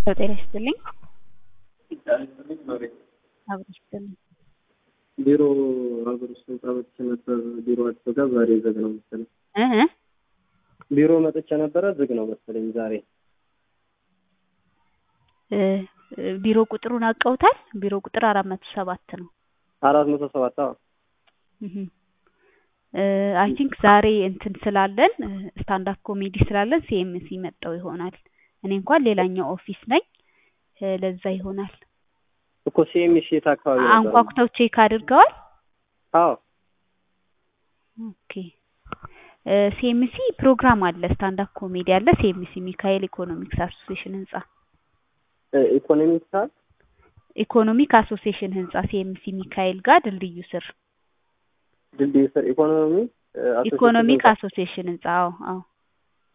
ጤና ይስጥልኝ። አብሮ ይስጥልኝ። ቢሮ ሀገር ውስጥ መጣ መጥቼ ነበር። ቢሮአቸው ጋር ዛሬ ዝግ ነው መሰለኝ። እ ቢሮ መጥቼ ነበረ ዝግ ነው መሰለኝ ዛሬ። እ ቢሮ ቁጥሩን አውቀውታል? ቢሮ ቁጥር አራት መቶ ሰባት ነው። አራት መቶ ሰባት አዎ አይ ቲንክ ዛሬ እንትን ስላለን ስታንዳፕ ኮሜዲ ስላለን ሲኤምሲ መጣው ይሆናል። እኔ እንኳን ሌላኛው ኦፊስ ነኝ እ ለዛ ይሆናል። እኮ ሲኤምሲ የት አካባቢ ነበር? አንኳኩተው ቼክ አድርገዋል? አዎ ኦኬ እ ሲኤምሲ ፕሮግራም አለ፣ ስታንዳፕ ኮሜዲ አለ። ሲኤምሲ ሚካኤል ኢኮኖሚክስ አሶሲዬሽን ህንጻ እ ኢኮኖሚክስ ሰዓት ኢኮኖሚክ አሶሲዬሽን ህንጻ ሲኤምሲ ሚካኤል ጋር ድልድዩ ስር ድልድይ ስር ኢኮኖሚ እ አሶሲዬሽን ኢኮኖሚክ ህንጻ። አሶሲዬሽን ህንጻ አዎ አዎ